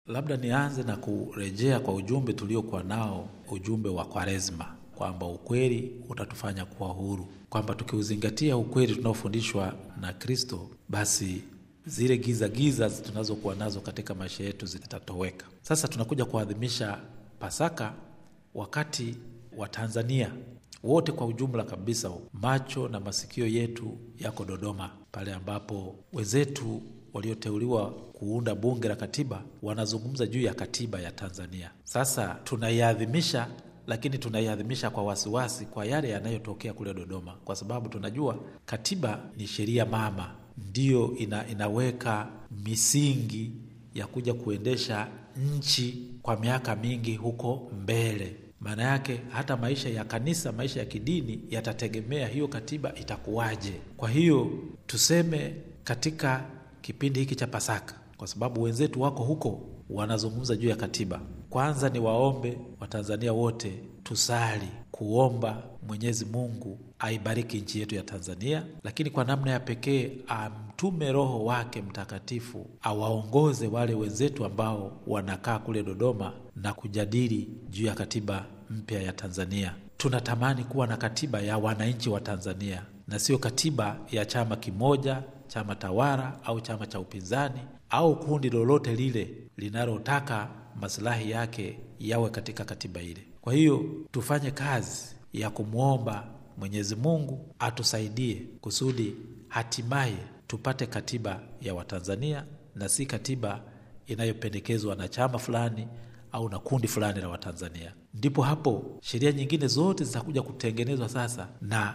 Labda nianze na kurejea kwa ujumbe tuliokuwa nao, ujumbe wa Kwaresma, kwamba ukweli utatufanya kuwa huru, kwamba tukiuzingatia ukweli tunaofundishwa na Kristo, basi zile giza giza tunazokuwa nazo katika maisha yetu zitatoweka. Sasa tunakuja kuadhimisha Pasaka wakati wa Tanzania wote kwa ujumla kabisa, macho na masikio yetu yako Dodoma, pale ambapo wenzetu walioteuliwa kuunda bunge la katiba wanazungumza juu ya katiba ya Tanzania. Sasa tunaiadhimisha, lakini tunaiadhimisha kwa wasiwasi kwa yale yanayotokea kule Dodoma, kwa sababu tunajua katiba ni sheria mama, ndiyo ina, inaweka misingi ya kuja kuendesha nchi kwa miaka mingi huko mbele. Maana yake hata maisha ya kanisa, maisha ya kidini yatategemea hiyo katiba itakuwaje. Kwa hiyo tuseme katika kipindi hiki cha Pasaka, kwa sababu wenzetu wako huko wanazungumza juu ya katiba, kwanza ni waombe Watanzania wote tusali kuomba Mwenyezi Mungu aibariki nchi yetu ya Tanzania, lakini kwa namna ya pekee amtume Roho wake Mtakatifu awaongoze wale wenzetu ambao wanakaa kule Dodoma na kujadili juu ya katiba mpya ya Tanzania. Tunatamani kuwa na katiba ya wananchi wa Tanzania na sio katiba ya chama kimoja, chama tawala au chama cha upinzani au kundi lolote lile linalotaka masilahi yake yawe katika katiba ile. Kwa hiyo tufanye kazi ya kumwomba Mwenyezi Mungu atusaidie kusudi hatimaye tupate katiba ya Watanzania na si katiba inayopendekezwa na chama fulani au na kundi fulani la Watanzania. Ndipo hapo sheria nyingine zote zitakuja kutengenezwa sasa na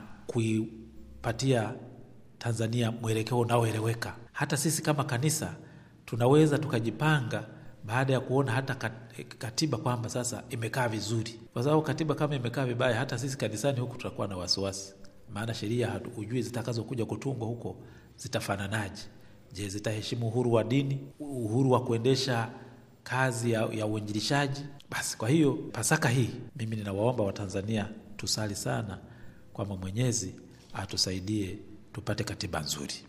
kuipatia Tanzania mwelekeo unaoeleweka. Hata sisi kama kanisa tunaweza tukajipanga baada ya kuona hata katiba kwamba sasa imekaa vizuri, kwa sababu katiba kama imekaa vibaya, hata sisi kanisani huku tutakuwa na wasiwasi, maana sheria hujui zitakazokuja kutungwa huko zitafananaje. Je, zitaheshimu uhuru wa dini, uhuru wa kuendesha kazi ya, ya uinjilishaji? Basi kwa hiyo Pasaka hii mimi ninawaomba Watanzania tusali sana kwamba Mwenyezi atusaidie tupate katiba nzuri.